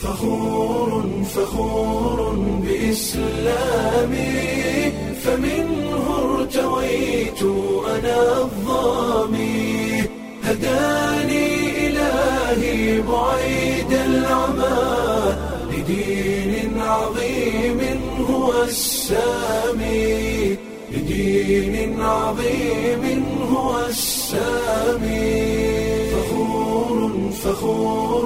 فخور فخور بإسلامي فمنه ارتويت أنا الظامي هداني إلهي بعيد العمى لدين عظيم هو السامي لدين عظيم هو السامي فخور فخور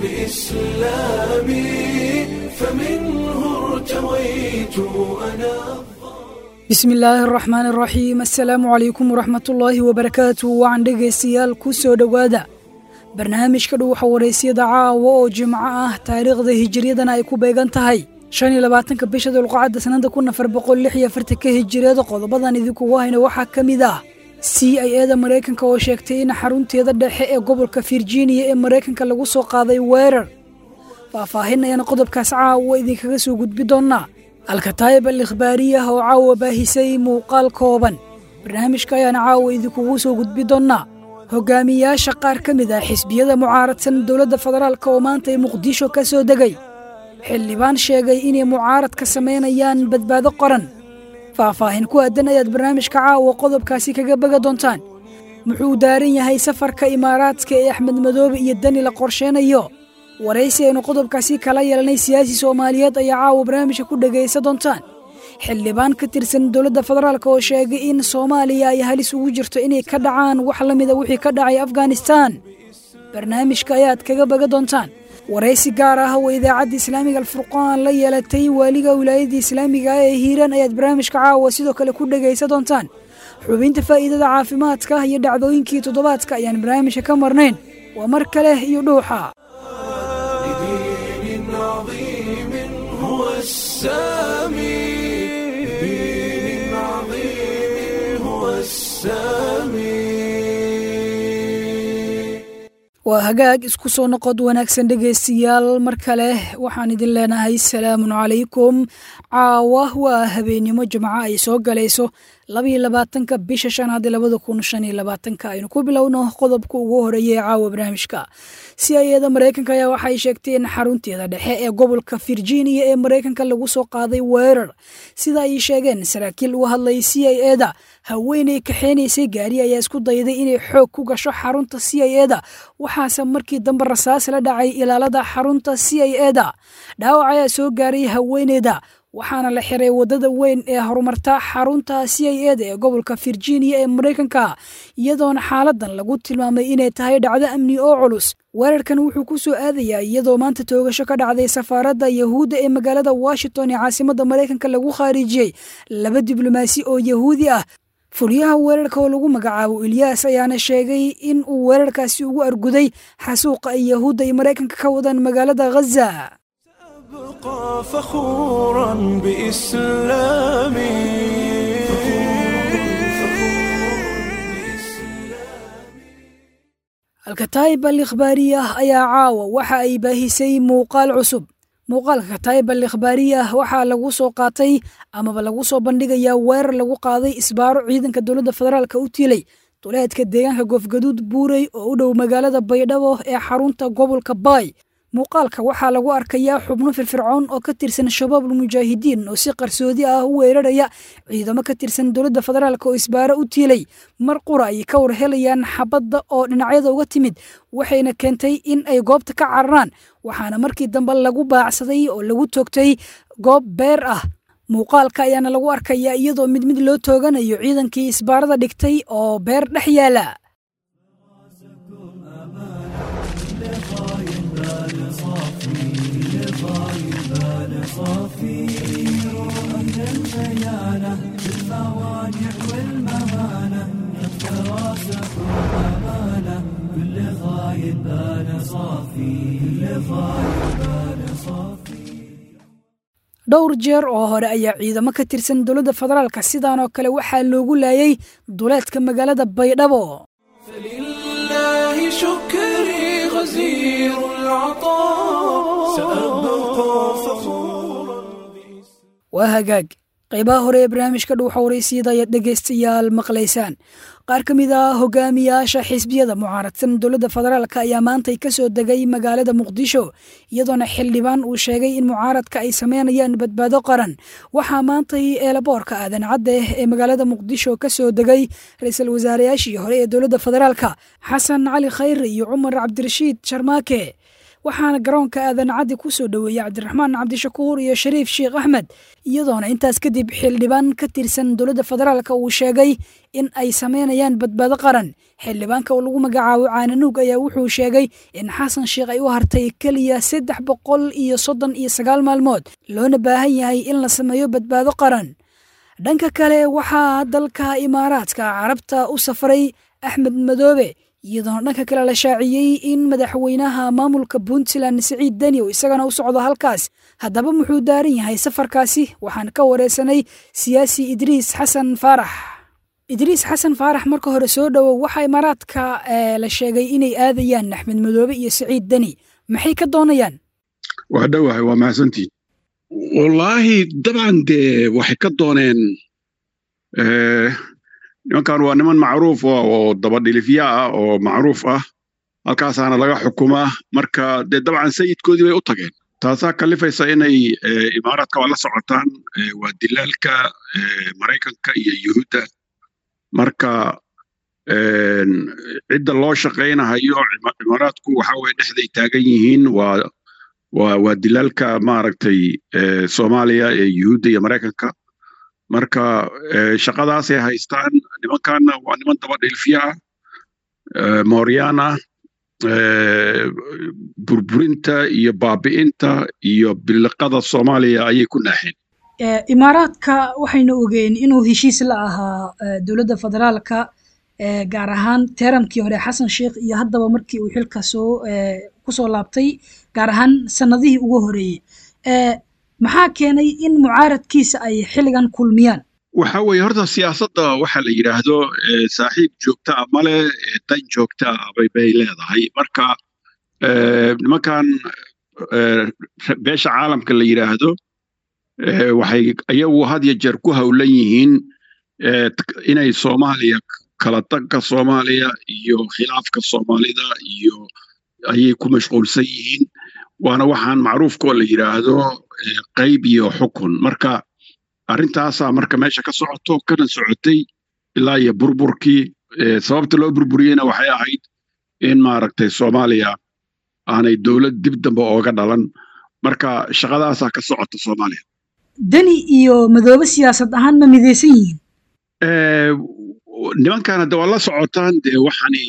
بإسلامي فمنه ارتويت أنا bismi illaahi araxmaani araxiim assalaamu calaykum waraxmatullaahi wabarakaatu wacan dhegaystayaal ku soo dhowaada barnaamijka dhuwaxa waraysyada caawa oo jimco ah taariikhda hijiriyadana ay ku beegan tahay shan iyo labaatanka bisha dulqacadda sanada kun afar boqol lix iyo afartanka hijiriyada qodobadan idinkugu hayna waxaa ka mid ah c i eda maraykanka oo sheegtay in xarunteeda dhexe ee gobolka virginia ee maraykanka lagu soo qaaday weerar faahfaahin ayaan qodobkaas caawa idinkaga soo gudbi doonnaa alkataayib al ikhbaariyah oo caawa baahisay muuqaal kooban barnaamijka ayaana caawa idinkugu soo gudbi doonnaa hogaamiyaasha qaar ka mid ah xisbiyada mucaaradsan dowladda federaalk oo maanta ay muqdisho ka soo degay xildhibaan sheegay inay mucaarad ka samaynayaan badbaado qoran faahfaahin ku aadan ayaad barnaamijka caawa qodobkaasi kaga bega doontaan muxuu daaran yahay safarka imaaraadka ee axmed madoobe iyo dani la qorsheynayo waraysi aynu qodobkaasi kala yeelanay siyaasi soomaaliyeed ayaa caawa barnaamijka ku dhegaysa doontaan xildhibaan ka tirsan dowladda federaalk oo sheegay in soomaaliya ay halis ugu jirto inay ka dhacaan wax la mida wixii ka dhacay afghanistan barnaamijka ayaad kaga baga doontaan waraysi gaar ah oo idaacadda islaamiga alfurqaan la yeelatay waaliga wilaayadda islaamiga ee hiiraan ayaad barnaamijka caawa sidoo kale ku dhegaysa doontaan xubinta faa'iidada caafimaadka iyo dhacdooyinkii toddobaadka ayaan barnaamijka ka marnayn waa mar kale iyo dhuuxa لدين عظيم هو السامي لدين عظيم هو السامي waa hagaag isku soo noqod wanaagsan dhegaystayaal mar kale waxaan idin leenahay salaamun calaykum caawa waa habeennimo jimco ay soo galayso labaiyo labaatanka bisha shanaad labada kun shan iyo labaatanka aynu ku bilowno qodobka ugu horeeya ee caawa barnaamijka si ayada maraykanka ayaa waxay sheegtay in xarunteeda dhexe ee gobolka virginia ee maraykanka lagu soo qaaday weerar sida ay sheegeen saraakiil u hadlay c i eda haweeney kaxeynaysay gaari ayaa isku dayday inay xoog ku gasho xarunta c i eda waxaase markii dambe rasaas la dhacay ilaalada xarunta c i eda dhaawac ayaa soo gaaray haweeneyda waxaana la xiray waddada weyn ee horumarta xarunta c i eda ee gobolka virginia ee maraykanka iyadoona xaaladan lagu tilmaamay inay tahay dhacdo amni oo culus weerarkan wuxuu ku soo aadayaa iyadoo maanta toogasho ka dhacday safaaradda yahuudda ee magaalada washington ee caasimadda maraykanka lagu khaarijiyey laba diblomaasi oo yahuudi ah fuliyaha weerarka oo lagu magacaabo ilyaas ayaana sheegay in uu weerarkaasi ugu arguday xasuuqa ay yahuudda iyo maraykanka ka wadaan magaalada ghaza أبقى فخورا بإسلامي alkataayib al ikhbaariyah ayaa caawa waxa ay baahisay muuqaal cusub muuqaalka kataayib al ikhbaariyah waxaa lagu soo qaatay amaba lagu soo bandhigayaa weerar lagu qaaday isbaaro ciidanka dowladda federaalka u tiilay duleedka deegaanka goofgaduud buurey oo u dhow magaalada baydhabo ee xarunta gobolka baay muuqaalka waxaa lagu arkayaa xubno firfircoon oo ka tirsan shabaabul mujaahidiin oo si qarsoodi ah u weeraraya ciidamo ka tirsan dowladda federaalk oo isbaaro u tiilay mar qura ay ka war helayaan xabadda oo dhinacyada uga timid waxayna keentay in ay goobta ka cararaan waxaana markii dambe lagu baacsaday oo lagu toogtay goob beer ah muuqaalka ayaana lagu arkayaa iyadoo mid mid loo tooganayo ciidankii isbaarada dhigtay oo beer dhex yaala dhowr jeer oo hore ayaa ciidamo ka tirsan dowladda federaalka sidaan oo kale waxaa loogu laayay duleedka magaalada baydhabo فلله شكري غزير العطاء سأبقى فخورا waa hagaag qaybaha hore ee barnaamijka dhuuxa waraysiyada ayaad dhegaystayaal maqlaysaan qaar ka mid ah hogaamiyaasha xisbiyada mucaaradsan dowladda federaalk ayaa maantay ka soo degay magaalada muqdisho iyadoona xildhibaan uu sheegay in mucaaradka ay sameynayaan badbaado qaran waxaa maantay eelaboorka aadan cadde ee magaalada muqdisho ka soo degay ra-iisul wasaareyaashii hore ee dowladda federaalka xasan cali khayre iyo cumar cabdirashiid sharmaake waxaana garoonka aadan caddi ku soo dhoweeyey cabdiraxmaan cabdishakuur iyo shariif sheekh axmed iyadoona intaas kadib xildhibaan ka tirsan dowladda federaalka uu sheegay in ay sameynayaan badbaado qaran xildhibaanka oo lagu magacaabo caananuug ayaa wuxuu sheegay in xasan sheekh ay u hartay keliya saddex boqol iyo soddon iyo sagaal maalmood loona baahan yahay in la sameeyo badbaado qaran dhanka kale waxaa dalka imaaraadka carabta u safray axmed madoobe iyadoona dhanka kale la shaaciyey in madaxweynaha maamulka puntland siciid deni oo isagana u socdo halkaas haddaba muxuu daaran yahay safarkaasi waxaan ka wareysanay siyaasi idriis xasan faarax idriis xasan faarax marka hore soo dhowow waxaa imaaraadka la sheegay inay aadayaan axmed madoobe iyo siciid deni maxay ka doonayaan waa dhowahay waa mahadsantiin wallaahi dabcan dee waxay ka dooneen nimankan waa niman macruuf oo dabadhilifya ah oo macruuf ah halkaasaana laga xukumaa marka dee dabcan sayidkoodii bay u tageen taasaa kalifaysa inay imaaraadka waa la socotaan waa dilaalka maraykanka iyo yuhuudda marka cidda loo shaqaynahayo imaaraadku waxa weye dhexday taagan yihiin waa waa waa dilaalka maaragtay soomaaliya ee yuhuudda iyo maraykanka marka shaqadaasay haystaan nimankaana waa niman daba dhilfiya ah mooryaan ah burburinta iyo baabi'inta iyo biliqada soomaaliya ayay ku naaxeen imaaraadka waxaynu ogeen inuu heshiis la ahaa dowladda federaalka gaar ahaan teeramkii hore xasan sheekh iyo haddaba markii uu xilka soo kusoo laabtay gaar ahaan sanadihii ugu horeeyey maxaa keenay in mucaaradkiisa ay xilligan kulmiyaan waxa weeye horta siyaasadda waxa la yidhaahdo saaxiib joogta ah male dan joogta ah bay leedahay marka nimankan beesha caalamka la yidhaahdo waxay iyagu had ya jeer ku howlan yihiin inay soomaaliya kala tagka soomaaliya iyo khilaafka soomaalida iyo ayay ku mashquulsan yihiin waana waxaan macruufkoo la yidhaahdo qayb iyo xukun marka arrintaasaa marka meesha ka socoto kana socotay ilaa iyo burburkii sababta loo burburiyeyna waxay ahayd in maaragtay soomaaliya aanay dowlad dib dambe ooga dhalan marka shaqadaasaa ka socota soomaaliya deni iyo madoobe siyaasad ahaan ma midaysan yihiin nimankan hadda waa la socotaan dee waxani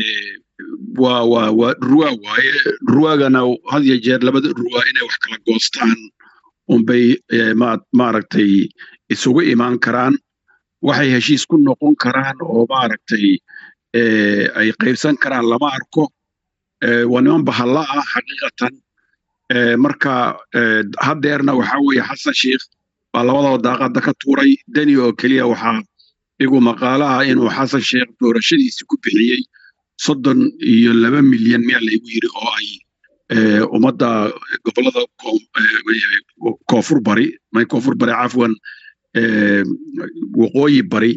waa waa waa ruwaa waaye ruwaagana had ya jeer labada ruwaa inay wax kala goostaan unbay maaragtay isugu imaan karaan waxay heshiis ku noqon karaan oo maaragtay ay qaybsan karaan lama arko waa niman bahalla ah xaqiiqatan marka haddeerna waxa weeye xasan sheikh baa labadaba daaqadda ka tuuray deni oo keliya waxaa igu maqaalaha inuu xasan sheikh doorashadiisi ku bixiyey soddon iyo laba milyan miyaa laygu yidhi oo ay ummadda gobolada koonfur bari may koonfur bari cafwan waqooyi bari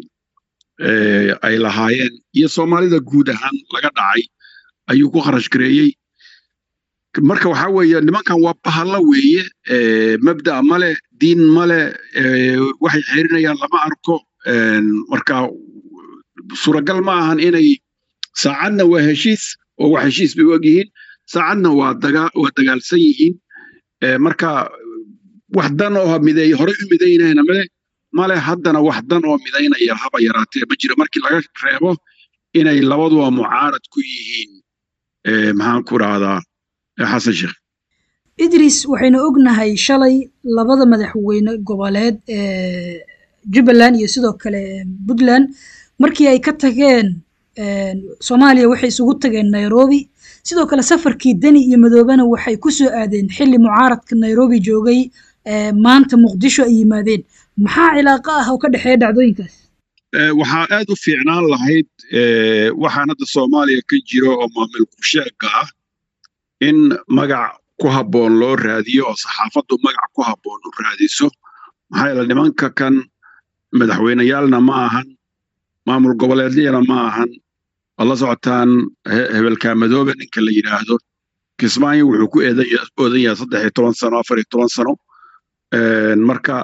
ay lahaayeen iyo soomaalida guud ahaan laga dhacay ayuu ku kharash gareeyey marka waxaa weeye nimankan waa bahalla weeye mabda' male diin male waxay xerinayaan lama arko marka suuragal ma ahan inay saacadna waa heshiis oo wax heshiis bay og yihiin saacadna waa waa dagaalsan yihiin marka wax dan oo mideey horey u midaynayna male male haddana wax dan oo midaynaya haba yaraatee ma jiro markii laga reebo inay labaduba mucaarad ku yihiin maxaan ku rahdaa xasan sheekh idris waxaynu ognahay shalay labada madaxweyne goboleed ee jubbaland iyo sidoo kale puntland markii ay ka tageen soomaaliya waxay isugu tageen nairobi sidoo kale safarkii deni iyo madoobena waxay ku soo aadeen xilli mucaaradka nairobi joogay maanta muqdisho ay yimaadeen maxaa cilaaqo ah oo ka dhexeeya dhacdooyinkaas waxaa aad u fiicnaan lahayd waxaan hadda soomaaliya ka jiro oo maamul kusheega ah in magac ku habboon loo raadiyo oo saxaafaddu magac ku habboon u raadiso maxaa yeele nimanka kan madaxweyneyaalna ma ahan maamul goboleedyana ma ahan waad la socotaan hebelkaamadoobe ninka la yidhaahdo kismaayo wuxuu ku oodan yahay saddex iyo toban sano afar iyo toban sano marka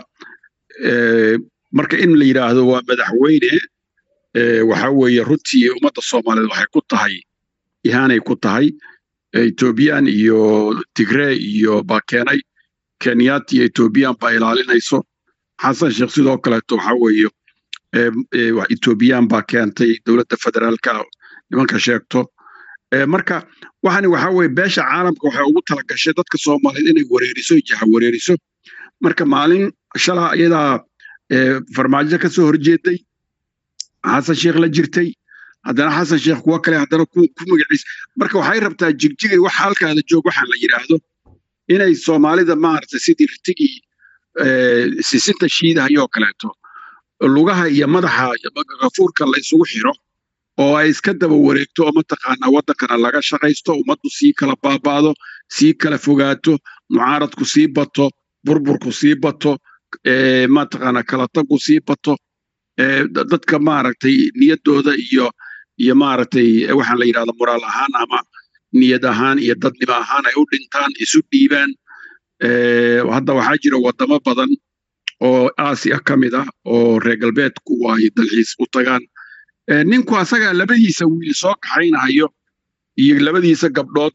marka in la yidhaahdo waa madaxweyne waxa weeye runtii ummadda soomaaliyeed waxay ku tahay ihaanay ku tahay ethoobiyan iyo tigree iyo baa keenay kenyaat iyo ethoobiyan baa ilaalinayso xasan sheekh sidoo kaleeto waxa weeye ethoobiyan baa keentay dowladda federaalka nimanka sheegto marka waxani waxa weeye beesha caalamka waxay ugu talagashay dadka soomaaliyeed inay wareeriso jaha wareeriso marka maalin shalaa iyadaa farmaajo ka soo horjeeday xasan sheekh la jirtay haddana xasan sheekh kuwa kale haddana ku magaciis marka waxay rabtaa jigjigay wax halkaada joog waxaan la yidhaahdo inay soomaalida maaragtay sidii ritigii sisinta shiidahayoo kaleeto lugaha iyo madaxa gafuurka la isugu xiro oo ay iska daba wareegto oo mataqaanaa waddankana laga shaqaysto ummaddu sii kala baabaado sii kala fogaato mucaaradku sii bato burburku sii bato mataqaanaa kala tagu sii bato dadka maaragtay niyaddooda iyo iyo maaragtay waxaan la yidhahda moraal ahaan ama niyad ahaan iyo dadnimo ahaan ay u dhintaan isu dhiibaan hadda waxaa jira waddamo badan oo aasiya ka mid ah oo reer galbeedku ay dalxiis u tagaan ninku asagaa labadiisa wiil soo kaxaynayo iyo labadiisa gabdhood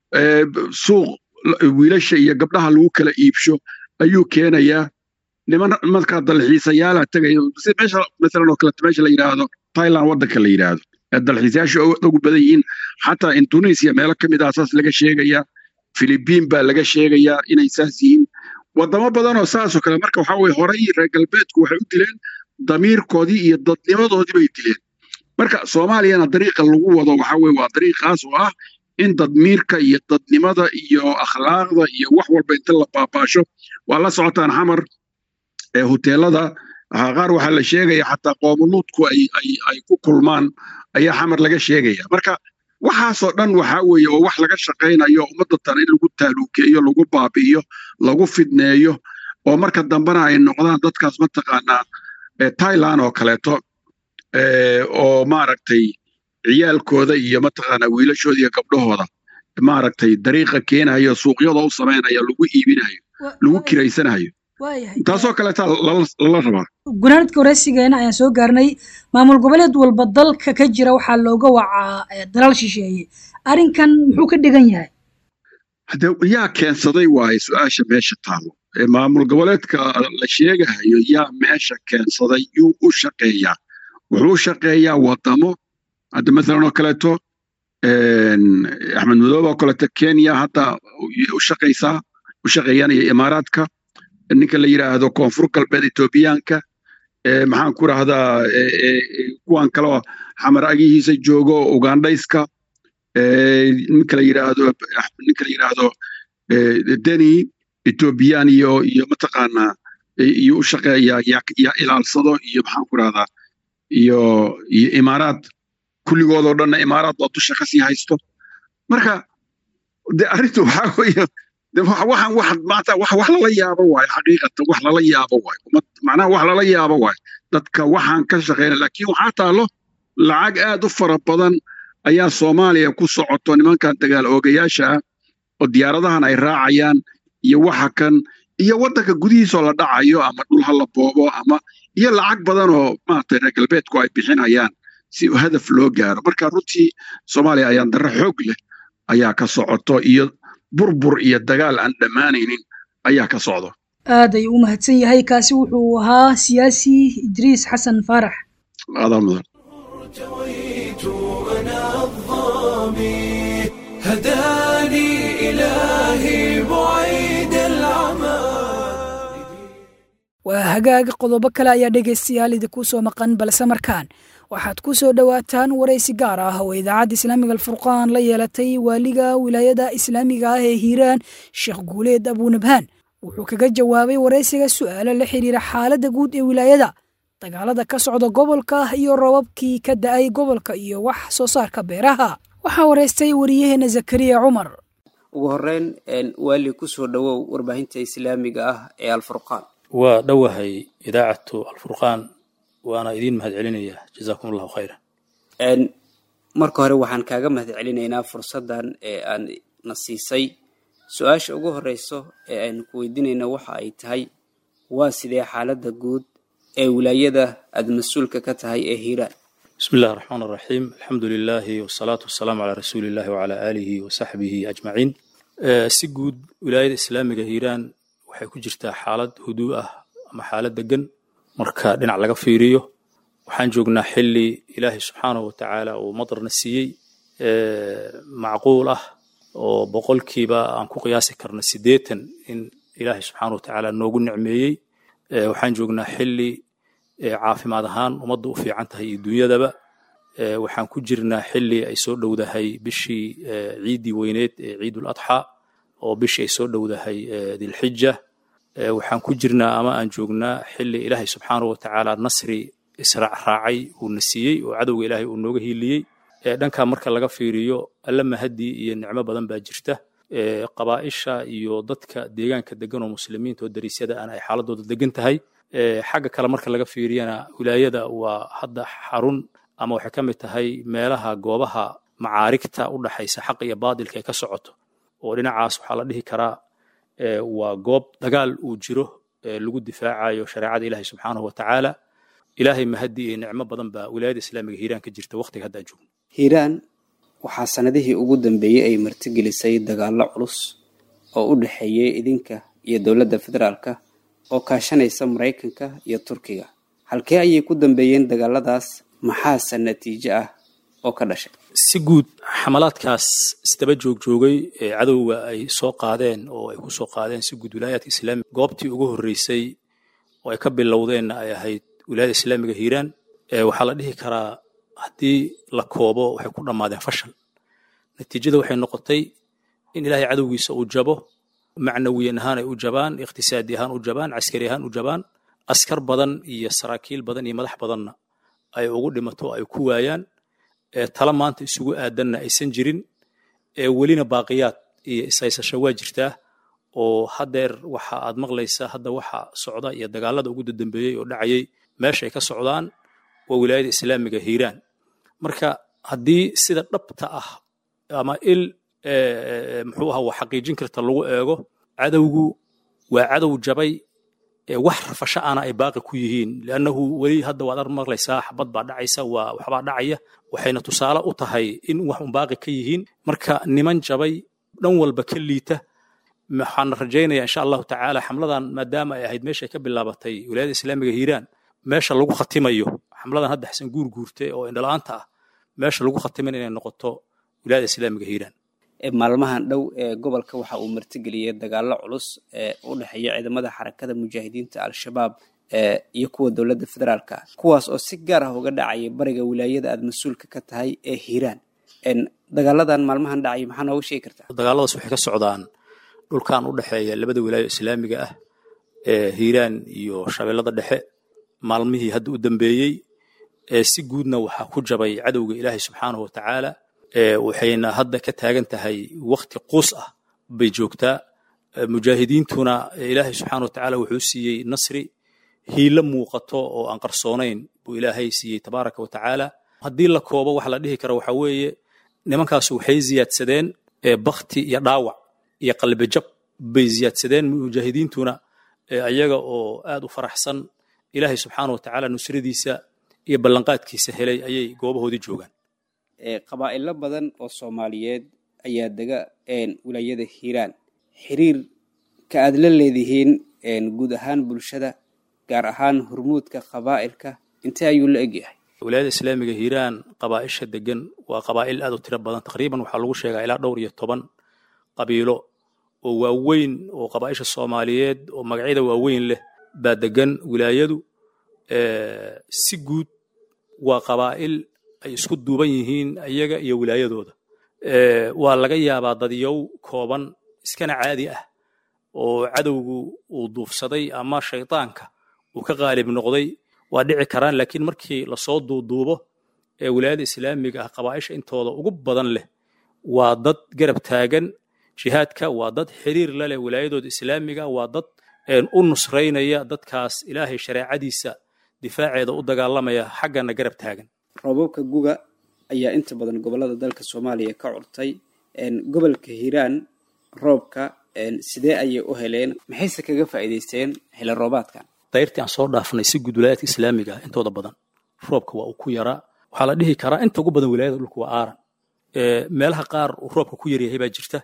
suuq wiilasha iyo gabdhaha lagu kala iibsho ayuu keenayaa niman markaa dalxiisayaala tegaya si meesha masalan oo kaleeto meesha la yidhaahdo thailand waddanka la yidhaahdo dalxiisayaashu ugu badan yihiin xataa indonesia meelo ka mid ah saas laga sheegayaa philibiin baa laga sheegayaa inay saas yihiin waddamo badanoo saasoo kale marka waxaa weye horey reer galbeedku waxay u dileen damiirkoodii iyo dadnimadoodii bay dileen marka soomaaliyana dariiqa lagu wado waxaa weye waa dariiqaas oo ah in dadmiirka iyo dadnimada iyo akhlaaqda iyo wax walba inta la baabaasho waa la socotaan xamar hoteelada qaar waxaa la sheegaya xataa qoomuluudku ay ku kulmaan ayaa xamar laga sheegaya marka waxaasoo dhan waxaa weeye oo wax laga shaqaynayo ummadda tan in lagu taaluukeeyo lagu baabi'iyo lagu fidneeyo oo marka dambena ay noqdaan dadkaas mataqaanaa thailand oo kaleeto oo maaragtay ciyaalkooda iyo mataqaanaa wiilashooda iyo gabdhahooda maaragtay dariiqa keenayo suuqyada u samaynayo lagu iibinayo lagu kiraysanayo taasoo kaleeta lala rabaa gunaanadka wareysigeena ayaan soo gaarnay maamul goboleed walba dalka ka jira waxaa looga wacaa dalal shisheeye arrinkan muxuu ka dhigan yahay hade yaa keensaday waaye su-aasha meesha taalo maamul goboleedka la sheegahayo yaa meesha keensaday yuu u shaqeeyaa wuxuu u shaqeeyaa wadamo hadda mathalan oo kaleeto axmed madoobe oo kaleeto kenya hadda u shaqaysaa u shaqeeyaan iyo imaaraadka ninka la yidhaahdo koonfur galbeed etoobiyaanka maxaan ku rahdaa kuwan kaleo xamar agihiisa joogo ugandhayska ninka la yidhaahdo ninka la yidhaahdo deni etoobiyaan iyo iyo mataqaanaa iyo u shaqeeyaa yaa ilaalsado iyo maxaan ku rahdaa iyo iyo imaaraad kulligoodoo dhanna imaaraad oo dusha kasii haysto marka de arrintu waxaa weeye waxaan wax maanta wax wax lala yaabo waayo xaqiiqatan wax lala yaabo waayo ummad macnaha wax lala yaabo waayo dadka waxaan ka shaqeyna laakiin waxaa taalo lacag aad u fara badan ayaa soomaaliya ku socoto nimankan dagaal oogayaasha ah oo diyaaradahan ay raacayaan iyo waxa kan iyo waddanka gudihiisoo la dhacayo ama dhul ha la boobo ama iyo lacag badan oo maaragtay reer galbeedku ay bixinayaan si hadaf loo gaaro marka runtii soomaaliya ayaan darro xoog leh ayaa ka socoto iyo burbur iyo dagaal aan dhammaanaynin ayaa ka socdo aad ayuu u mahadsan yahay kaasi wuxuu ahaa siyaasi idriis xasan faarax adaa mudan ارتويت أنا الظامي هداني إلهي بعيد العمى waa hagaaga qodobo kale ayaa dhegaystayaal idinku soo maqan balse markaan waxaad ku soo dhowaataan waraysi gaar ah oo idaacadda islaamiga alfurqaan la yeelatay waaliga wilaayada islaamiga ah ee hiiraan sheekh guuleed abuunabhaan wuxuu kaga jawaabay waraysiga su'aalo la xiriira xaaladda guud ee wilaayada dagaalada ka socda gobolka iyo robabkii ka da'ay gobolka iyo wax soo saarka beeraha waxaa waraystay wariyaheena zakariya cumar ugu horeyn waali kusoo dhowow warbaahinta islaamiga ah ee alfurqaan waa dhowahay idaacatu alfurqaan waana idiin mahad celinayaa jazaakum allahu khayran marka hore waxaan kaaga mahad celinaynaa fursaddan ee aan na siisay su-aasha ugu horeyso ee aynu ku weydiinayna waxa ay tahay waa sidee xaaladda guud ee wilaayada aada mas-uulka ka tahay ee hiiraan bismi illahi raxmaan raxiim alxamdu lilaahi wasalaatu wasalaamu calaa rasuuli illahi wacalaa aalihi wa saxbihi ajmaciin si guud wilaayada islaamiga hiiraan waxay ku jirtaa xaalad huduu ah ama xaalad degan marka dhinac laga fiiriyo waxaan joognaa xili ilaahay subxaanahu wa tacaala uu madarna siiyey macquul ah oo boqolkiiba aan ku qiyaasi karna siddeetan in ilaahay subxaanahu wa tacaala noogu nicmeeyey waxaan joognaa xili caafimaad ahaan ummadda u fiican tahay iyo dunyadaba waxaan ku jirnaa xili ay soo dhowdahay bishii ciiddii weyneed ee ciidul adxa oo bishii ay soo dhowdahay dilxija waxaan ku jirnaa ama aan joognaa xili ilaahay subxaanahu wa tacaala nasri israacraacay uuna siiyey oo cadowga ilaahay uu nooga hiiliyey dhankaa marka laga fiiriyo alla mahadii iyo nicmo badan baa jirta qabaa'isha iyo dadka deegaanka degan oo muslimiinta oo dariisyada aan ay xaaladooda degan tahay xagga kale marka laga fiiriyana wilaayada waa hadda xarun ama waxay ka mid tahay meelaha goobaha macaarigta u dhaxaysa xaq iyo baadilka ay ka socoto oo dhinacaas waxaa la dhihi karaa waa goob dagaal uu jiro lagu difaacayo shareecada ilaahay subxaanahu wa tacaala ilaahay mahadii iyo nicmo badan baa wilaayada islaamiga hiiraan ka jirta waqtiga hadda joogno hiiraan waxaa sanadihii ugu dambeeyey ay martigelisay dagaallo culus oo u dhexeeyey idinka iyo dowladda federaalka oo kaashanaysa maraykanka iyo turkiga halkee ayay ku dambeeyeen dagaaladaas maxaase natiijo ah oo ka dhashay si guud xamalaadkaas isdaba joogjoogay ee cadowga ay soo qaadeen oo ay ku soo qaadeen si guud wilaayaadka islaamiga goobtii ugu horreysay oo ay ka bilowdeenna ay ahayd wilaayada islaamiga hiiraan waxaa la dhihi karaa haddii la koobo waxay ku dhammaadeen fashal natiijada waxay noqotay in ilaahay cadowgiisa uu jabo macnawiyan ahaan ay u jabaan iqhtisaadi ahaan u jabaan caskari ahaan u jabaan askar badan iyo saraakiil badan iyo madax badanna ay ugu dhimato ay ku waayaan tala maanta isugu aadanna aysan jirin welina baaqiyaad iyo ishaysasho waa jirtaa oo haddeer waxa aad maqlaysaa hadda waxa socda iyo dagaalada ugu dadambeeyey oo dhacayay meesha ay ka socdaan waa wilaayada islaamiga hiiraan marka haddii sida dhabta ah ama il muxuu aha wa xaqiijin karta lagu eego cadowgu waa cadow jabay wax rafasho ana ay baaqi ku yihiin liannahu weli hadda waad ar maqlaysaa xabad baa dhacaysa waa waxbaa dhacaya waxayna tusaale u tahay in wax un baaqi ka yihiin marka niman jabay dhan walba ka liita waxaan rajaynaya insha allahu tacaala xamladan maadaama ay ahayd meesha ay ka bilaabatay wilaayada islaamiga hiiraan meesha lagu khatimayo xamladan hadda xasan guur guurte oo indhala-aanta ah meesha lagu khatiman inay noqoto wilaayada islaamiga hiiraan maalmahan dhow ee gobolka waxa uu martigeliyey dagaallo culus ee u dhexeeya ciidamada xarakada mujaahidiinta al-shabaab iyo kuwa dowladda federaalka kuwaas oo si gaar ah uga dhacaya bariga wilaayada aada mas-uulka ka tahay ee hiiraan dagaaladan maalmahan dhacaya maxaa nooga sheegi kartaa dagaaladaas waxay ka socdaan dhulkan u dhexeeya labada wilaayo islaamiga ah ee hiiraan iyo shabeellada dhexe maalmihii hadda u dambeeyey si guudna waxaa ku jabay cadowga ilaahay subxaanahu wa tacaala waxayna hadda ka taagan tahay wakti quus ah bay joogtaa mujaahidiintuna ilaahay subxaana wa tacaala wuxuu siiyey nasri hiilo muuqato oo aan qarsoonayn buu ilaahay siiyey tabaaraka wa tacaala haddii la koobo waxa la dhihi kara waxaa weeye nimankaas waxay ziyaadsadeen bakti iyo dhaawac iyo qalbijab bay ziyaadsadeen mujaahidiintuna ayaga oo aad u faraxsan ilaahay subxaana wa tacaala nusradiisa iyo ballanqaadkiisa helay ayay goobahoodii joogaan qabaa'ilo badan oo soomaaliyeed ayaa dega wilaayada hiiraan xiriir ka aad la leedihiin guud ahaan bulshada gaar ahaan hurmuudka qabaa'ilka intee ayuu la egyahay wilaayada islaamiga hiiraan qabaa'isha degan waa qabaa'il aad u tiro badan taqriiban waxaa lagu sheegaa ilaa dhowr iyo toban qabiilo oo waaweyn oo qabaa'isha soomaaliyeed oo magacyada waaweyn leh baa degan wilaayadu si guud waa qabaa'il ay isku duuban yihiin iyaga iyo wilaayadooda waa laga yaabaa dadyow kooban iskana caadi ah oo cadowgu uu duufsaday ama shaydaanka uu ka qaalib noqday waa dhici karaan laakiin markii lasoo duuduubo ee wilaayada islaamiga ah qabaa'isha intooda ugu badan leh waa dad garab taagan jihaadka waa dad xiriir la leh wilaayadooda islaamiga waa dad u nusraynaya dadkaas ilaahay shareecadiisa difaaceeda u dagaalamaya xaggana garab taagan roobabka guga ayaa inta badan gobolada dalka soomaaliya ka curtay gobolka hiiraan roobka sidee ayay u heleen maxayse kaga faa'iidaysteen xilli roobaadkan dayrtii aan soo dhaafnay si guud wilaayadka islaamiga ah intooda badan roobka waa uu ku yaraa waxaa la dhihi karaa inta ugu badan wilaayada dhulka waa aaran meelaha qaar uu roobka ku yaryahay baa jirta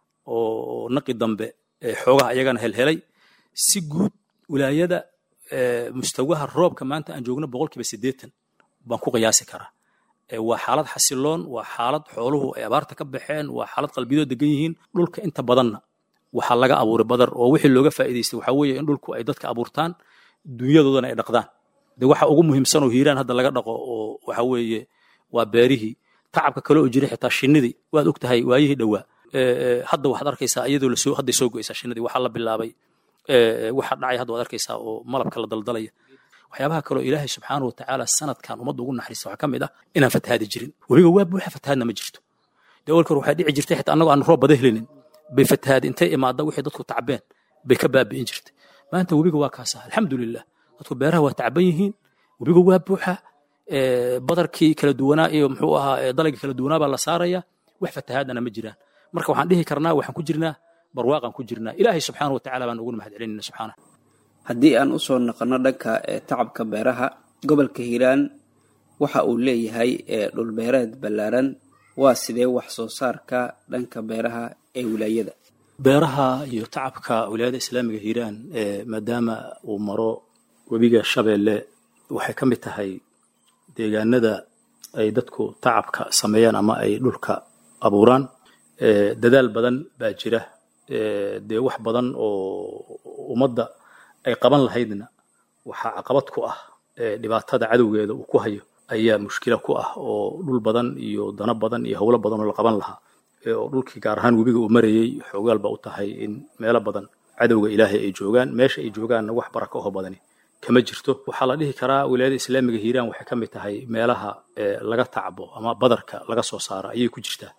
oo naqi dambe xoogaha iyagana helhelay si guud wilaayada mustawaha roobka maanta aan joogno boqolkiiba siddeetan baan ku qiyaasi karaa waa xaalad xasiloon waa xaalad xooluhu ay abaarta ka baxeen waa xaalad qalbiyadoo degan yihiin dhulka inta badanna waxaa laga abuuray badar oo wixii looga faa'iidaystay waxaa weeye in dhulku ay dadka abuurtaan dunyadoodana ay dhaqdaan de waxa ugu muhiimsan oo hiiraan hadda laga dhaqo oo waxa weeye waa beerihii tacabka kale oo jiray xitaa shinnidii waad og tahay waayihii dhowaa hadda waxaad arkaysaa iyadoo lasoo hadday soo go'aysaa shinnidii waxaa la bilaabay waxa dhacay hadda waad arkaysaa oo malabka la daldalaya waxyaabaha kaleo ilaahay subxaanahu watacaala sanadkan ummadda ugu naxariista waxaa ka mid ah inaan fatahaadi jirin webiga waa buuxa fatahaadna ma jirto dee walkor waxaa dhici jirtay xitaa annagoo aan roob bada helinin bay fatahaadi intay imaadda wixii dadku tacbeen bay ka baabi'in jirtay maanta webiga waa kaasa alxamdulilah dadku beeraha waa tacban yihiin webiga waa buuxa badarkii kala duwanaa iyo muxuu ahaa dalagii kala duwanaa baa la saaraya wax fatahaadana ma jiraan marka waxaan dhihi karnaa waxaan ku jirnaa barwaaqaan ku jirnaa ilaahay subxaana watacaala baan ugu mahad celinayna subxaana haddii aan usoo naqono dhanka tacabka beeraha gobolka hiiraan waxa uu leeyahay dhulbeereed ballaaran waa sidee wax soo saarka dhanka beeraha ee wilaayada beeraha iyo tacabka wilaayada islaamiga hiiraan maadaama uu maro webiga shabeelle waxay ka mid tahay deegaanada ay dadku tacabka sameeyaan ama ay dhulka abuuraan dadaal badan baa jira dee wax badan oo ummadda ay qaban lahaydna waxaa caqabad ku ah dhibaatada cadowgeeda uu ku hayo ayaa mushkila ku ah oo dhul badan iyo dano badan iyo howlo badan oo la qaban lahaa oo dhulkii gaar ahaan webiga uu marayey xoogaal ba u tahay in meelo badan cadowga ilaahay ay joogaan meesha ay joogaanna wax baraka oho badani kama jirto waxaa la dhihi karaa wilaayada islaamiga hiiraan waxay ka mid tahay meelaha laga tacbo ama badarka laga soo saaro ayay ku jirtaa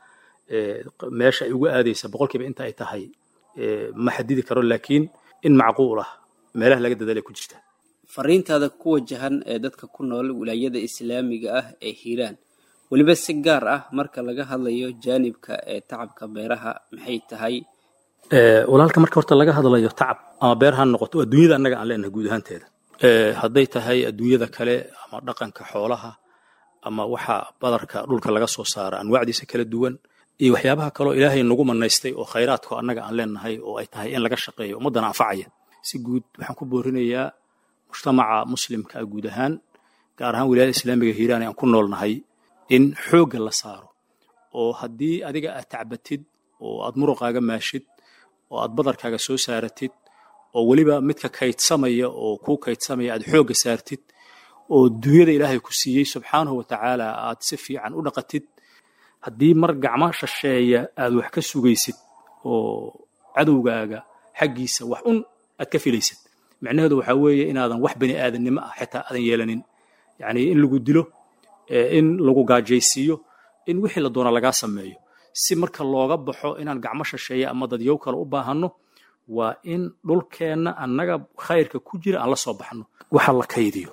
meesha ay ugu aadaysa boqolkiiba inta ay tahay ma xadidi karo laakiin in macquul ah meelaha laga dadaalay ku jirtaa fariintaada ku wajahan ee dadka ku nool wilaayada islaamiga ah ee hiiraan weliba si gaar ah marka laga hadlayo jaanibka ee tacabka beeraha maxay tahay walaalka marka horta laga hadlayo tacab ama beer ha noqoto adduunyada annaga aan leenahay guud ahaanteeda hadday tahay adduunyada kale ama dhaqanka xoolaha ama waxa badarka dhulka laga soo saara anwaacdiisa kala duwan iyo waxyaabaha kaloo ilaahay nagu manaystay oo khayraadko annaga aan leenahay oo ay tahay in laga shaqeeyo ummaddana anfacaya si guud waxaan ku boorinayaa mujtamaca muslimka ah guud ahaan gaar ahaan wilaayada islaamiga hiiraan aan ku noolnahay in xoogga la saaro oo haddii adiga aad tacbatid oo aad muruqaaga maashid oo aad badarkaaga soo saaratid oo weliba midka kaydsamaya oo kuu kaydsamaya aad xoogga saartid oo dunyada ilaahay ku siiyey subxaanahu watacaala aad si fiican u dhaqatid haddii mar gacmo shasheeya aad wax ka sugaysid oo cadowgaaga xaggiisa wax un aad ka filaysid micnaheedu waxaa weeye inaadan wax bani aadannimo ah xitaa aadan yeelanin yacni in lagu dilo in lagu gaajaysiiyo in wixii la doona lagaa sameeyo si marka looga baxo inaan gacmo shasheeya ama dadyow kale u baahanno waa in dhulkeenna annaga khayrka ku jira aan la soo baxno waxa la kaydiyo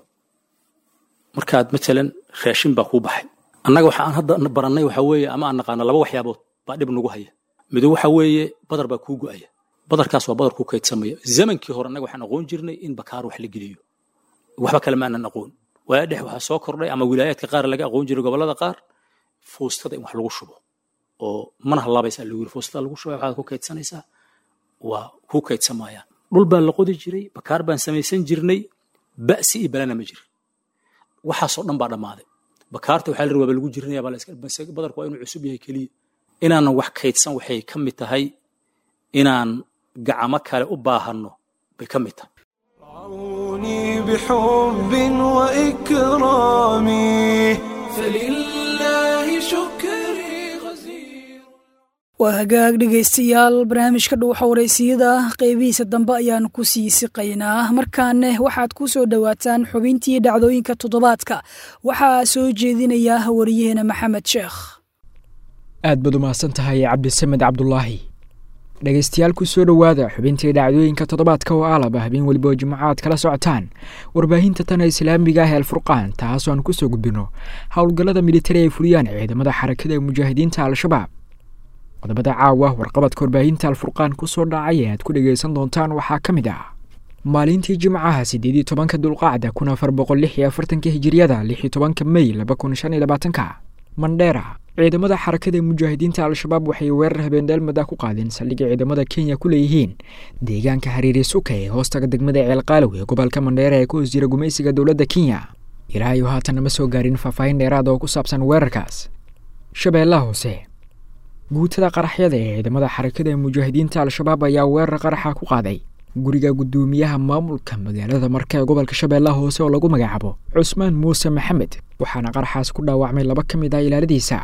markaad matalan raashin baa kuu baxay annaga waxa aan hadda barannay waxa weeye ama aan naqaano laba waxyaabood baa dhib nagu haya mido waxa weeye badar baa kuu go'aya badarkaas waa badar kuu kaydsamaya zamankii hore annaga waxaan aqoon jirnay in bakaar wax la geliyo waxba kale maanan aqoon waa dhex waxaa soo kordhay ama wilaayaadka qaar laga aqoon jiray gobollada qaar fuustada in wax lagu shubo oo mana hallaabaysaa lagu yiri fuustada lagu shubaya waxaad ku kaydsanaysaa waa ku kaydsamayaan dhul baa la qodi jiray bakaar baan samaysan jirnay ba'si iyo balana ma jirin waxaasoo dhan baa dhammaaday bakaarta waxaa la rabaa lagu jirinaya badarku waa inuu cusub yahay keliya inaanan wax kaydsan waxay ka mid tahay inaan gacmo kale u baahanno bay ka mid tahay رعوني بحب وإكرامي فلله شكري غزير waa hagaag dhegaystayaal barnaamijka dhuuxa waraysiyada qeybihiisa dambe ayaan ku sii siqaynaa markaane waxaad ku soo dhowaataan xubintii dhacdooyinka toddobaadka waxaa soo jeedinaya wariyaheena maxamed sheekh aad baad u mahadsan tahay cabdisamed cabdulaahi dhegaystayaal ku soo dhowaada xubintii dhacdooyinka toddobaadka oo aalaba habeen weliba oo jimcaad kala socotaan warbaahinta tana islaamiga ah ee alfurqaan taasoo aan kusoo gudbino howlgallada militari ay fuliyaan ciidamada xarakada ee mujaahidiinta al-shabaab qodobada caawa warqabadka warbaahinta alfurqaan kusoo dhacay ee aad ku dhegaysan doontaan waxaa ka mid ah maalintii jimcaha siddeed iyo tobanka dulqacda kun afar boqol lix iyo afartanka hijiriyada lix iyo tobanka mey laba kun shan iyo labaatanka mandheera ciidamada xarakada ee mujaahidiinta al-shabaab waxay weerar habeendheelmada ku qaadeen saldhigga ciidamada kenya ku leeyihiin deegaanka hariiri suka ee hoostaga degmada ceelqaalow ee gobolka mandheera ee ku hoos jira gumaysiga dowladda kenya ilaa iyo haatan ma soo gaarin faahfaahin dheeraad oo ku saabsan weerarkaas shabeellaha hoose guutada qaraxyada ee ciidamada xarakada ee mujaahidiinta al-shabaab ayaa weerar qaraxa ku qaaday guriga guddoomiyaha maamulka magaalada marka ee gobolka shabeellaha hoose oo lagu magacaabo cusmaan muuse maxamed waxaana qaraxaas ku dhaawacmay laba ka mid ah ilaaladiisa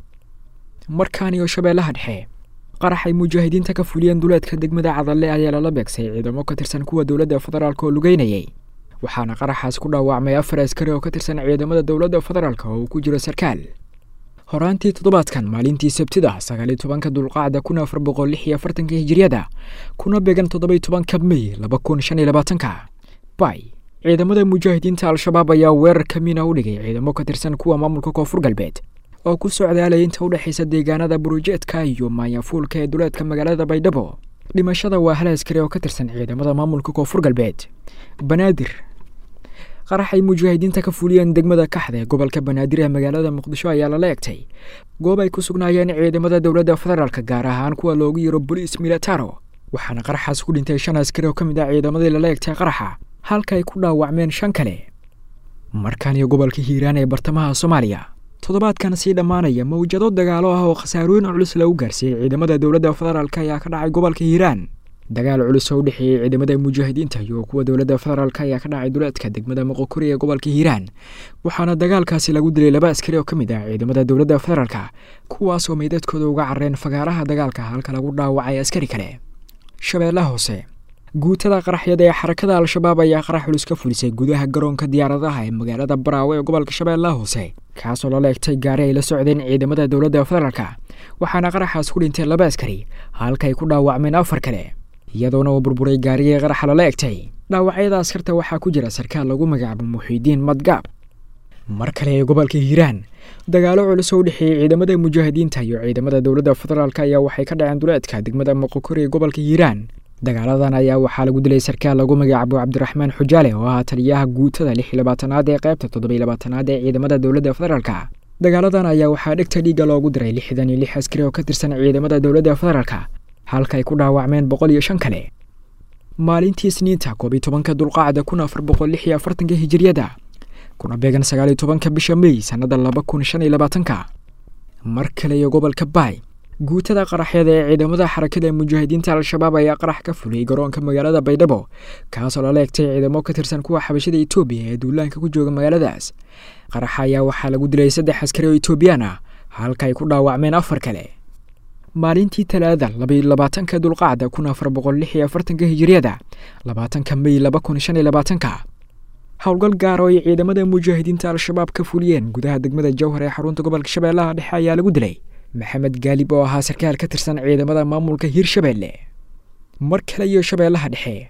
markaan iyo shabeellaha dhexe qarax ay mujaahidiinta ka fuliyeen duleedka degmada cadalle ayaa lala beegsay ciidamo ka tirsan kuwa dowladda federaalk oo lugeynayay waxaana qaraxaas ku dhaawacmay afar askari oo ka tirsan ciidamada dowladda federaalk oo uu ku jiro sarkaal horaantii toddobaadkan maalintii sabtida sagaaliyo tobanka dulqacda kun afar boqol lix iyo afartanka hijiriyada kuna beegan toddobiyo tobanka mey laba kun shan iyo labaatanka bay ciidamada mujaahidiinta al-shabaab ayaa weerar kamiina u dhigay ciidamo ka tirsan kuwa maamulka koonfur galbeed oo ku socdaalaya inta u dhexaysa deegaanada burujeedka iyo maayafuulka ee duleedka magaalada baydhabo dhimashada waa hal askari oo ka tirsan ciidamada maamulka koonfur galbeed banaadir qarax ay mujaahidiinta ka fuliyeen degmada kaxda ee gobolka banaadir ee magaalada muqdisho ayaa lala egtay goob ay ku sugnaayeen ciidamada dowladda federaalk gaar ahaan kuwa loogu yiro boliis militaro waxaana qaraxaas ku dhintay shan askari oo ka mid ah ciidamadii lala egtay qaraxa halka ay ku dhaawacmeen shan kale markan iyo gobolka hiiraan ee bartamaha soomaaliya toddobaadkan sii dhammaanaya mawjado dagaalo ah oo khasaarooyin culus lagu gaarsiiyey ciidamada dowladda federaalk ayaa ka dhacay gobolka hiiraan dagaal culus oo u dhexeeyey ciidamada mujaahidiinta iyo kuwa dowladda federaalk ayaa ka dhacay duleedka degmada moqokori ee gobolka hiiraan waxaana dagaalkaasi lagu dilay laba askari oo ka mid ah ciidamada dowladda federaalk kuwaas oo meydadkooda uga carareen fagaaraha dagaalka halka lagu dhaawacay askari kale shabeellaha hoose guutada qaraxyada ee xarakada al-shabaab ayaa qarax culus ka fulisay gudaha garoonka diyaaradaha ee magaalada baraawe ee gobolka shabeellaha hoose kaasoo lala egtay gaari ay la socdeen ciidamada dowladda federaalk waxaana qaraxaas ku dhintay laba askari halka ay ku dhaawacmeen afar kale iyadoona uu burburay gaarigii qaraxa lala egtay dhaawacyada askarta waxaa ku jira sarkaal lagu magacaabo muxiidiin madgaab mar kale ee gobolka hiiraan dagaalo culus oo u dhexeeyey ciidamada mujaahidiinta iyo ciidamada dowladda federaalk ayaa waxay ka dhaceen duleedka degmada moqokori ee gobolka hiiraan dagaaladan ayaa waxaa lagu dilay sarkaal lagu magacaabo cabdiraxmaan xujaale oo ahaa taliyaha guutada lix iyo labaatanaad ee qaybta toddoba iyo labaatanaad ee ciidamada dowladda federaalk dagaaladan ayaa waxaa dhegta dhiigga loogu diray lixdan iyo lix askari oo ka tirsan ciidamada dowladda federaalk halka ay ku dhaawacmeen boqol iyo shan kale maalintii isniinta koob iyo tobanka dulqaacda kun afar boqol lix iyo afartanka hijiriyada kuna beegan sagaal iyo tobanka bisha mey sannada laba kun shan iyo labaatanka mar kale iyo gobolka baay guutada qaraxyada ee ciidamada xarakada ee mujaahidiinta al-shabaab ayaa qarax ka fuliyey garoonka magaalada baydhabo kaasoo lala egtay ciidamo ka tirsan kuwa xabashada etoobiya ee duulaanka ku jooga magaaladaas qaraxa ayaa waxaa lagu dilay saddex askari oo etoobiyaan ah halka ay ku dhaawacmeen afar kale maalintii talaada labaiyo labaatanka dulqacda kun afar boqol lix iyo afartanka hijiriyada labaatanka mey laba kun shan iyo labaatanka howlgal gaar oo ay ciidamada mujaahidiinta al-shabaab ka fuliyeen gudaha degmada jowhar ee xarunta gobolka shabeellaha dhexe ayaa lagu dilay maxamed gaalib oo ahaa sarkaal ka tirsan ciidamada maamulka hirshabeelle mar kale iyo shabeellaha dhexe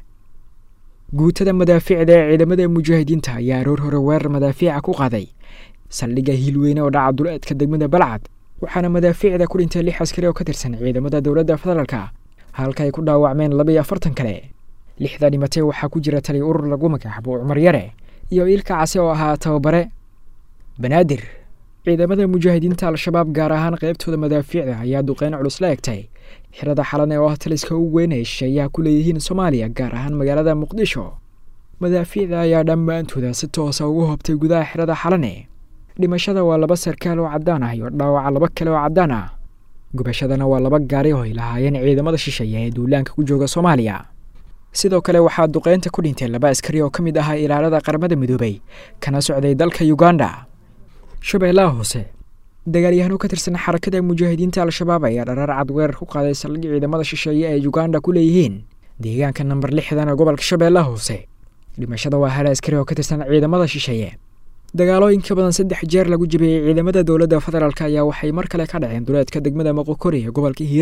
guutada madaafiicda ee ciidamada mujaahidiinta ayaa aroor hore weerar madaafiica ku qaaday saldhigga hiilweyne oo dhaca duleedka degmada balcad waxaana madaafiicda ku dhintay lix askari oo ka tirsan ciidamada dowladda federaalk halka ay ku dhaawacmeen laba iyo afartan kale lixda dhimatay waxaa ku jira tali urur lagu magacaabo cumar yare iyo ilka case oo ahaa tababare banaadir ciidamada mujaahidiinta al-shabaab gaar ahaan qaybtooda madaafiicda ayaa duqeyn culus la egtay xirada xalane oo ah taliska ugu weyn ay shisheeyaha ku leeyihiin soomaaliya gaar ahaan magaalada muqdisho madaafiicda ayaa dhammaantooda si toosa ugu hobtay gudaha xirada xalane dhimashada waa laba sarkaal oo caddaan ah iyo dhaawaca laba kale oo caddaan ah gubashadana waa laba gaari oo ay lahaayeen ciidamada shisheeya ee duulaanka ku jooga soomaaliya sidoo kale waxaa duqeynta ku dhintay laba askari oo ka mid ahaa ilaalada qaramada midoobay kana socday dalka uganda shabeellaha hoose dagaalyahano ka tirsan xarakada mujaahidiinta al-shabaab ayaa dharaar cad weerar ku qaaday saldhig ciidamada shisheeye ee uganda ku leeyihiin deegaanka namber lixdan ee gobolka shabeellaha hoose dhimashada waa hal askari oo ka tirsan ciidamada shisheeye dagaalooyin ka badan saddex jeer lagu jabiyey ciidamada dowladda federaalk ayaa waxay mar kale ka dhaceen duleedka degmada moqokori ee gobolka hiiraan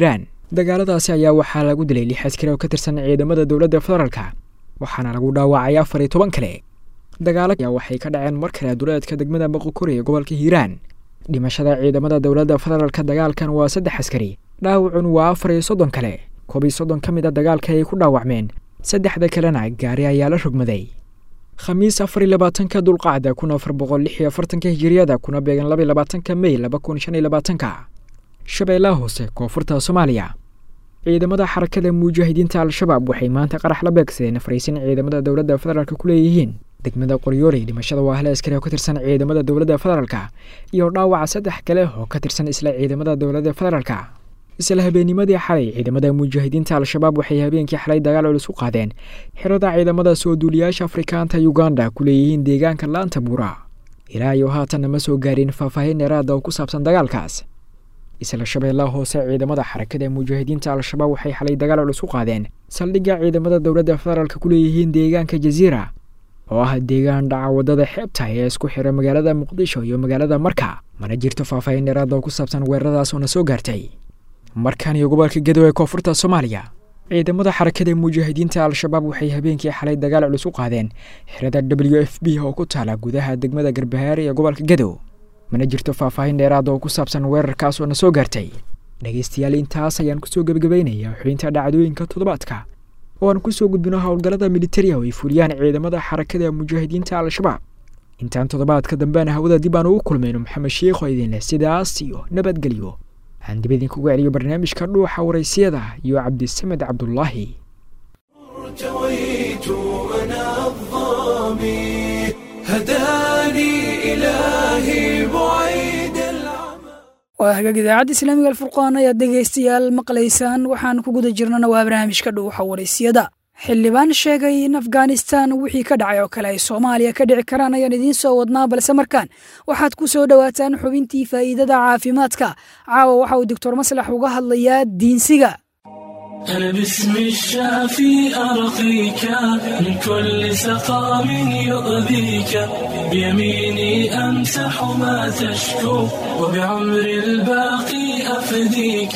dagaaladaasi ayaa waxaa lagu dilay lix askari oo ka tirsan ciidamada dowladda federaalka waxaana lagu dhaawacay afar iyo toban kale dagaalo ayaa waxay ka dhaceen mar kale duleedka degmada boqokori ee gobolka hiiraan dhimashada ciidamada dowladda federaalka dagaalkan waa saddex askari dhaawacun waa afar iyo soddon kale koob iyo soddon ka mid a dagaalka ay ku dhaawacmeen saddexda kalena gaari ayaa la rogmaday khamiis afar iyo labaatanka dulqacda kun afar boqol lix iyo afartanka hijiriyada kuna beegan laba iyo labaatanka mey laba kun shan iyo labaatanka shabeellaha hoose koonfurta soomaaliya ciidamada xarakada mujaahidiinta al-shabaab waxay maanta qarax la beegsadeen fariisin ciidamada dowladda federaalk ku leeyihiin degmada qoryooley dhimashada waa hal askari oo ka tirsan ciidamada dowladda federaalka iyo dhaawaca saddex kale oo ka tirsan isla ciidamada dowladda federaalka isla habeennimadii xalay ciidamada mujaahidiinta al-shabaab waxay habeenkii xalay dagaal culus u qaadeen xirada ciidamada soo duuliyaasha afrikaanta uganda ku leeyihiin deegaanka laanta buura ilaa iyo haatanna ma soo gaarin faahfaahin dheeraada oo ku saabsan dagaalkaas isla shabeellaha hoose ciidamada xarakada mujaahidiinta al-shabaab waxay xalay dagaal culus u qaadeen saldhigga ciidamada dowladda federaalk ku leeyihiin deegaanka jaziira oo ah deegaan dhaca waddada xeebta ee isku xira magaalada muqdisho iyo magaalada marka mana jirto faahfaahin dheeraada oo ku saabsan weeraradaas oo na soo gaartay markan iyo gobolka gedo ee koonfurta soomaaliya ciidamada xarakada mujaahidiinta al-shabaab waxay habeenkii xalay dagaal culus u qaadeen xirada w f b oo ku taala gudaha degmada garbahaare ee gobolka gedo mana jirto faahfaahin dheeraada oo ku saabsan weerarkaas oo na soo gaartay dhegaystayaal intaas ayaan kusoo gebagabaynayaa xubinta dhacdooyinka toddobaadka oo aan kusoo gudbino howlgallada militariga oo ay fuliyaan ciidamada xarakada mujaahidiinta al-shabaab intaan toddobaadka dambeana hawada dib aan ugu kulmayno maxamed sheikh oo idinleh sidaas iyo nabadgelyo waxaan dib idinkugu celiyo barnaamijka dhuuxa waraysiyada iyo cabdisamed cabdulaahi ارتويت أنا الظامي هداني إلهي بعيد العمى waa hagaag idaacadda islaamiga alfurqaan ayaad dhegaystayaal maqlaysaan waxaan ku guda jirnana waa barnaamijka dhuuxa waraysiyada xildhibaan sheegay in afghanistan wixii ka dhacay oo kale ay soomaaliya ka dhici karaan ayaan idiin soo wadnaa balse markaan waxaad ku soo dhowaataan xubintii faa'iidada caafimaadka caawa waxa uu doctor maslax uga hadlayaa diinsiga أنا باسم الشافي أرقيك من كل سقام يؤذيك بيميني أمسح ما تشكو وبعمر الباقي أفديك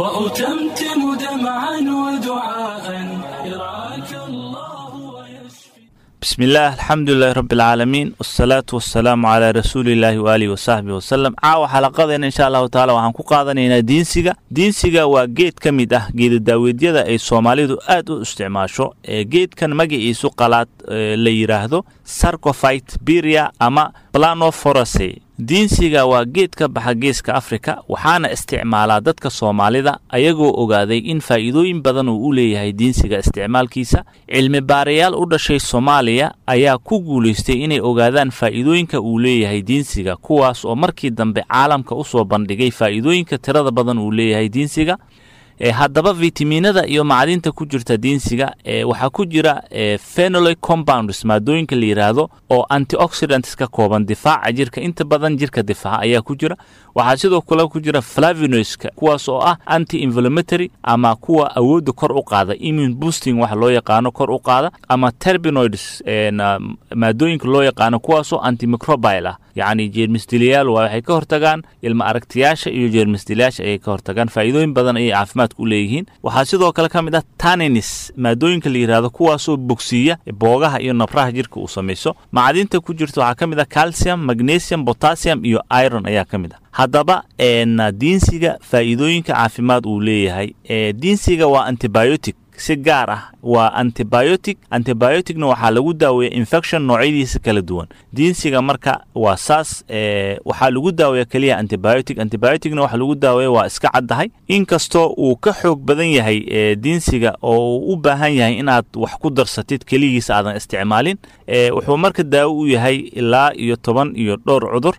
وأتمتم دمعا ودعاء يرعاك الله ويشفي بسم الله الحمد لله رب العالمين والصلاة والسلام على رسول الله وآله وصحبه وسلم caawa xalaqadeena insha allahu taala waxaan ku qaadanaynaa diinsiga diinsiga waa geed ka mid ah geedadaaweedyada ay soomaalidu aad u isticmaasho ee geedkan magaciisu qalaad ee la yidhaahdo sarcophyte biria ama planoforase diinsiga waa geed ka baxa geeska afrika waxaana isticmaalaa dadka soomaalida ayagoo ogaaday in faa'iidooyin badan uu u leeyahay diinsiga isticmaalkiisa cilmi baarayaal u dhashay soomaaliya ayaa ku guulaystay inay ogaadaan faa'iidooyinka uu leeyahay diinsiga kuwaas oo markii dambe caalamka u soo bandhigay faa'iidooyinka tirada badan uu leeyahay diinsiga e haddaba fitaminada iyo macdinta ku jirta diinsiga e waxaa ku jira e phenolic compounds maadooyinka la yidhaahdo oo antioxidants ka kooban difaaca jirka inta badan jirka difaaca ayaa ku jira waxaa sidoo kale ku jira flavinoiska kuwaas oo ah anti inflammatory ama kuwa awoodda kor u qaada immune boosting waxa loo yaqaano kor u qaada ama terbinoids na maadooyinka loo yaqaano kuwaasoo antimicrobile ah yacni jeermisdiliyaal waa waxay ka hortagaan ilma aragtiyaasha iyo jeermisdiliyaasha ayay ka hortagaan faa'iidooyin badan ayay caafimaadka u leeyihiin waxaa sidoo kale ka mid ah taninis maadooyinka la yidhaahdo kuwaasoo bogsiiya boogaha iyo nabraha jirka uu samayso macdinta ku jirta waxaa ka mid ah calcium magnesium potassium iyo iron ayaa ka mid ah haddaba diinsiga faa'iidooyinka caafimaad uu leeyahay diinsiga waa antibiotic si gaar ah waa antibiotic antibioticna waxaa lagu daaweeya infection noocyadiisa kala duwan diinsiga marka waa saas waxaa lagu daaweeya keliya antibiotic antibioticna waxa lagu daaweeya waa iska caddahay inkastoo uu ka xoog badan yahay diinsiga oo uu u baahan yahay inaad wax ku darsatid keligiisa aadan isticmaalin wuxuu marka daawo u yahay ilaa iyo toban iyo dhowr cudur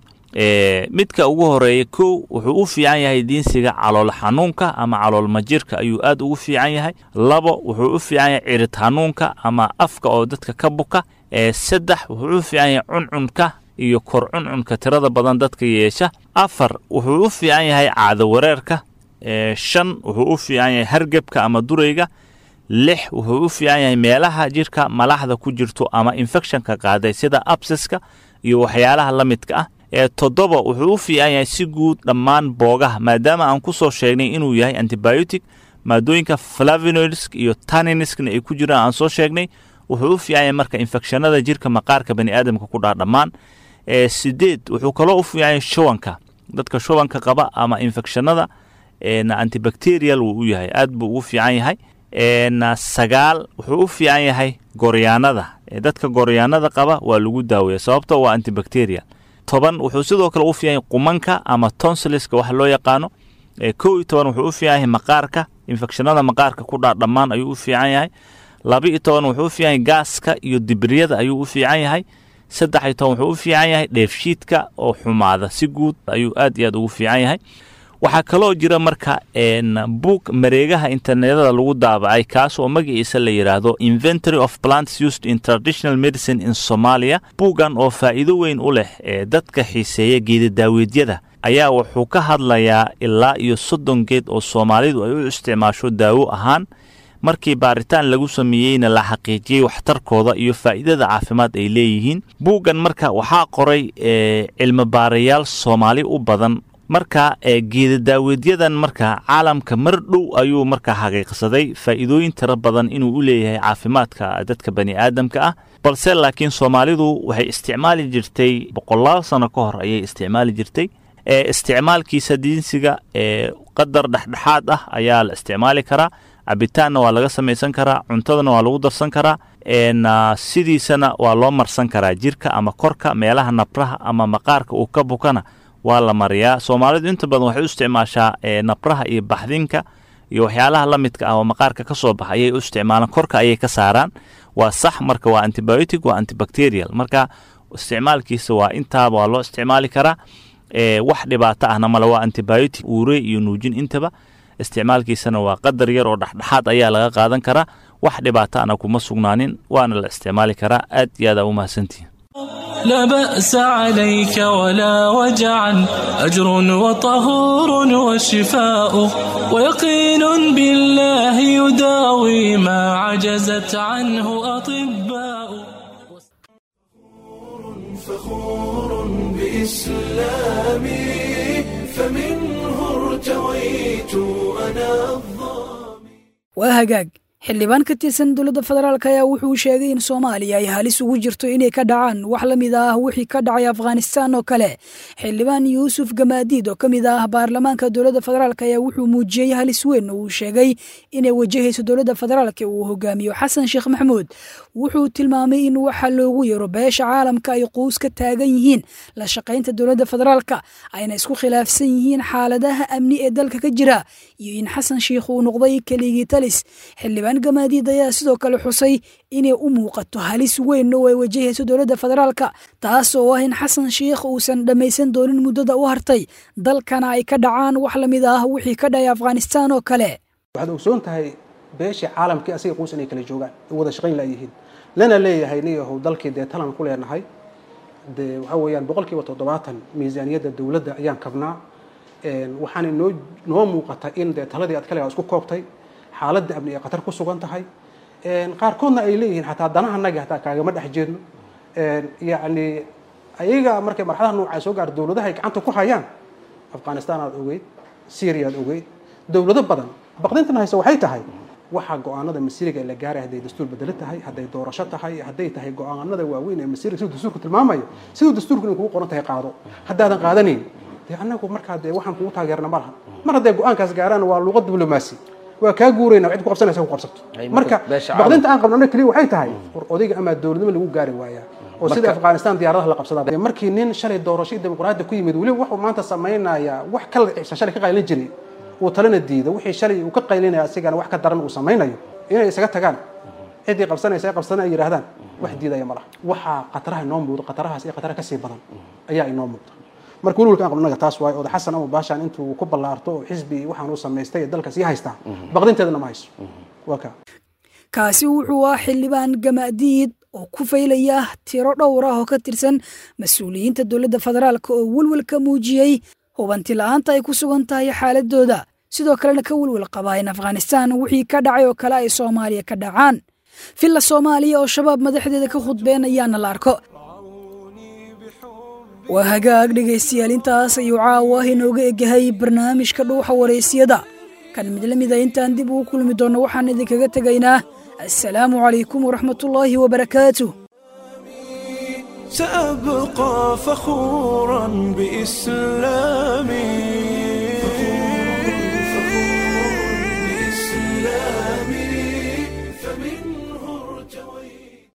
midka ugu horeeya kow wuxuu u fiican yahay diinsiga calool xanuunka ama calool majirka ayuu aad ugu fiican yahay labo wuxuu u fiican yahay cirid xanuunka ama afka oo dadka ka buka saddex wuxuu u fiican yahay cuncunka iyo kor cuncunka tirada badan dadka yeesha afar wuxuu u fiican yahay caado wareerka shan wuxuu u fiican yahay hargebka ama durayga lix wuxuu u fiican yahay meelaha jirka malaxda ku jirto ama infectionka qaaday sida absiska iyo waxyaalaha la midka ah ee toddoba wuxuu u fiican yahay si guud dhammaan boogaha maadaama aan ku soo sheegnay inuu yahay antibiotic maadooyinka flavinoidsk iyo taniniskna ay ku jiraan aan soo sheegnay wuxuu u fiican yahay marka infekshanada jirka maqaarka bani aadamka ku dhaha dhammaan sideed wuxuu kaloo u fiican yahay shubanka dadka shubanka qaba ama infekshanada antibacterial wuu u yahay aad buu ugu fiican yahay sagaal wuxuu u fiican yahay goryaanada dadka goryaanada qaba waa lagu daaweeya sababto waa antibacterial toban wuxuu sidoo kale u fiican yahay qumanka ama tonsiliska wax loo yaqaano kow iyo toban wuxuu u fiican yahay maqaarka infekshanada maqaarka ku dhaa dhammaan ayuu u fiican yahay laba iyo toban wuxuu u fiican yahay gaaska iyo dibriyada ayuu u fiican yahay saddex iyo toban wuxuu u fiican yahay dheefshiidka oo xumaada si guud ayuu aad iyo aad ugu fiican yahay waxaa kaloo jira marka buug mareegaha internetada lagu daabacay kaas oo magaciisa la yidhaahdo inventory of plants used in traditional medicine in somalia buuggan oo faa'iido weyn u leh ee dadka xiiseeya geedadaaweedyada ayaa wuxuu ka hadlayaa ilaa iyo soddon geed oo soomaalidu ay u isticmaasho daawo ahaan markii baaritaan lagu sameeyeyna la xaqiijiyey waxtarkooda iyo faa'iidada caafimaad ay leeyihiin buuggan marka waxaa qoray cilmi baarayaal soomaali u badan marka geedadaaweedyadan marka caalamka mar dhow ayuu marka xaqiiqsaday faa'iidooyin tiro badan inuu u leeyahay caafimaadka dadka bani aadamka ah balse laakiin soomaalidu waxay isticmaali jirtay boqolaal sano ka hor ayay isticmaali jirtay isticmaalkiisa diinsiga qadar dhexdhexaad ah ayaa la isticmaali karaa cabitaanna waa laga samaysan karaa cuntadana waa lagu darsan karaa sidiisana waa loo marsan karaa jirka ama korka meelaha nabraha ama maqaarka uu ka bukana waa la mariyaa soomaalidu inta badan waxay u isticmaashaa nabraha iyo baxdinka iyo waxyaalaha la midka ah oo maqaarka ka soo baxa ayay u isticmaalaan korka ayay ka saaraan waa sax marka waa antibiotic waa antibacterial marka isticmaalkiisa waa intaaba waa loo isticmaali karaa wax dhibaato ahna male waa antibiotic uure iyo nuujin intaba isticmaalkiisana waa qadar yar oo dhexdhexaad ayaa laga qaadan karaa wax dhibaato ana kuma sugnaanin waana la isticmaali karaa aad iyo aad aa u mahadsantihin لا بأس عليك ولا وجعا أجر وطهور وشفاء ويقين بالله يداوي ما عجزت عنه أطباء فخور بإسلامي فمنه ارتويت أنا الظامي waa hagaag xildhibaan ka tirsan dowladda federaalk ayaa wuxuu sheegay in soomaaliya ay halis ugu jirto inay ka dhacaan wax la mid ah wixii ka dhacay afghanistan oo kale xildhibaan yuusuf gamaadiid oo ka mid ah baarlamaanka dowladda federaalk ayaa wuxuu muujiyey halis weyn oo uu sheegay inay wajahayso dowladda federaalk uu hogaamiyo xasan sheekh maxamuud wuxuu tilmaamay in waxa loogu yaro beesha caalamka ay quus ka taagan yihiin la shaqaynta dowladda federaalka ayna isku khilaafsan yihiin xaaladaha amni ee dalka ka jira iyo in xasan sheikh uu noqday keligii talis xildhibaan gamaadiid ayaa sidoo kale xusay inay u muuqato halis weyn oo ay wajahayso dowladda federaalka taas oo ah in xasan sheikh uusan dhammaysan doonin muddada u hartay dalkana ay ka dhacaan wax la mid ah wixii ka dhacay afghanistan oo kale waxaad ogsoon tahay beeshii caalamkii asiga quus inay kala joogaan ay wada shaqayn laayihiin lana leeyahay niyahow dalkii dee talan ku leenahay dee waxa weeyaan boqolkiiba toddobaatan miisaaniyadda dowladda ayaan kabnaa waxaana noo noo muuqata in dee taladii aad kaligaa isku koobtay xaaladda amni ay khatar ku sugan tahay qaarkoodna ay leeyihiin xataa danahanagi hataa kaagama dhex jeedno yacni ayaga markay marxadaha noocaa soo gaar dowladaha ay gacanta ku hayaan afghanistan aad ogeyd syria aad ogeyd dowlado badan baqdintan hayse waxay tahay waxa go-aanada masiriga ee la gaaray hadday dastuur bedelo tahay hadday doorasho tahay hadday tahay go-aanada waaweyn ee masiriga siduu dastuurku tilmaamayo siduu dastuurku inay kugu qoran tahay qaado haddaadan qaadanayn dee annagu markaa dee waxaan kugu taageerna ma laha mar hadday go-aankaas gaaraan waa luuqad diblomaasi waa kaa guurayna cid ku qabsanaysa ku qabsato marka baqdinta aan qabno keliya waxay tahay war odayga amaa dowladnimo lagu gaari waayaa oo sida afghanistan diyaaradaha la qabsadaa markii nin shalay doorasho dimuqraadi ku yimid weliba wuxuu maanta samaynayaa wax kala ciibsan shalay ka qaylin jiray uu talena diido wixii shalay uu ka qaylinaya asigana wax ka daran uu samaynayo inay isaga tagaan ciddii qabsanaysa ay qabsana ay yidhaahdaan wax diidaya ma laha waxaa khataraha inoo muuqdo khatarahaas iyo khatara kasii badan ayaa inoo muuqda marka welwalka aan qabnaga taas waayo oda xasan ama baashaan intuu ku ballaarto oo xisbi waxaan uu samaystay ee dalka sii haystaa baqdinteedana ma hayso waa kaa kaasi wuxuu ah xildhibaan gamaadiid oo ku faylaya tiro dhowr ah oo ka tirsan mas-uuliyiinta dowladda federaalk oo welwelka muujiyey hubanti la-aanta ay ku sugan tahay xaaladooda sidoo kalena ka welwel qabaa in afghanistan wixii ka dhacay oo kale ay soomaaliya ka dhacaan villa soomaaliya oo shabaab madaxdeeda ka khudbeenayaana la arko waa hagaag dhegaystayaal intaas ayuu caawa inooga egyahay barnaamijka dhuuxa waraysyada kan mid la mida intaan dib ugu kulmi doonno waxaan idinkaga tegaynaa assalaamu calaykum waraxmatullaahi wabarakaatuh سأبقى فخورا بإسلامي